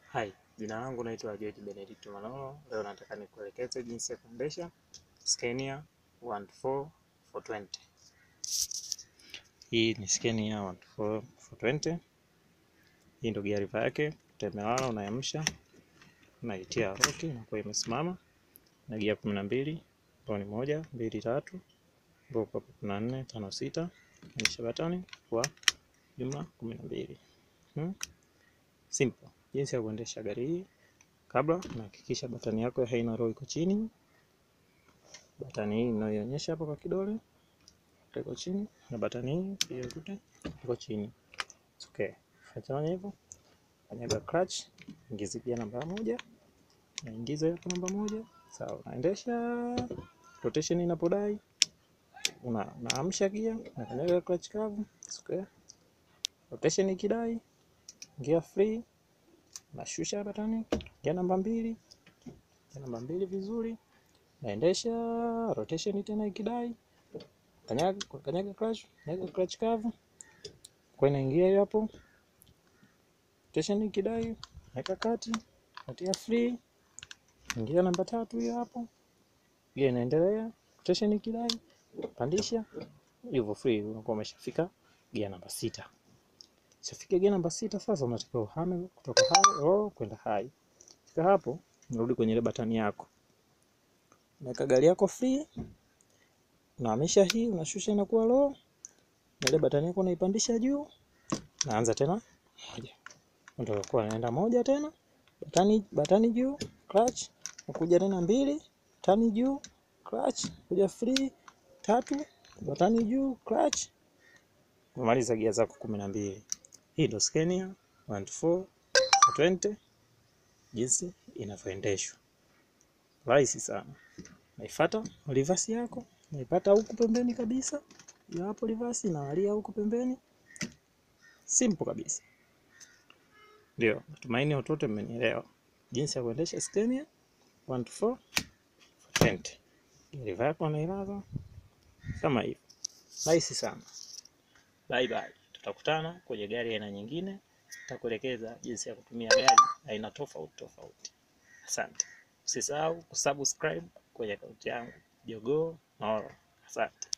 Hai, jina langu naitwa George Benedict Manolo. Leo nataka nikuelekeze jinsi ya kuendesha Scania 14420. Hii ni Scania 14420. Hii ndio gear lever yake, utamelala unayamsha, unaitia roki inakuwa imesimama na gia kumi na mbili ambayo ni moja, mbili, tatu, ambapo kwa kumi na nne, tano, sita, onyesha batani kwa jumla kumi na mbili. Hmm? Simple. Jinsi ya kuendesha gari hii, kabla unahakikisha batani yako haina roho iko chini. Batani hii inayoonyesha hapo kwa kidole iko chini, na batani hii pia yote iko chini. Okay, fanya hivyo, kanyaga clutch, ingiza gia namba moja, naingiza hapo namba moja. Sawa, unaendesha rotation inapodai, una unaamsha gia na kanyaga clutch kavu. Okay, rotation ikidai, gia free nashusha batani ya namba mbili ya namba mbili vizuri, naendesha rotation tena ikidai, kanyaga kanyaga clutch, kanyaga clutch kavu kwa inaingia hiyo hapo. Rotation ikidai, weka kati, natia free, ingia namba tatu hiyo hapo, hiyo inaendelea. Rotation ikidai, pandisha hivyo free, unakuwa umeshafika gia namba sita. Shafika gia namba sita, sasa unatakiwa uhame kutoka high low kwenda high. Fika hapo, unarudi kwenye ile batani yako, unaweka gari yako free, unahamisha hii, unashusha inakuwa low, na ile batani yako unaipandisha juu, naanza tena moja, ndio kwa naenda moja tena, batani batani juu, clutch, ukuja tena mbili, batani juu, clutch, kuja free, tatu, batani juu, clutch, umaliza gia zako kumi na mbili. Hii ndio Scania 14420 jinsi inavyoendeshwa, rahisi sana. Naifuata reverse yako, naipata huku pembeni kabisa, hiyo hapo reverse inawalia huku pembeni, simple kabisa. Ndio, natumaini watoto mmenielewa jinsi ya kuendesha Scania 14420. Reverse yako nailaza kama hivi, rahisi sana. Bye bye. Tutakutana kwenye gari aina nyingine, nitakuelekeza jinsi ya kutumia gari aina tofauti tofauti. Asante. Usisahau kusubscribe kwenye akaunti yangu Jogoo Maolo. Asante.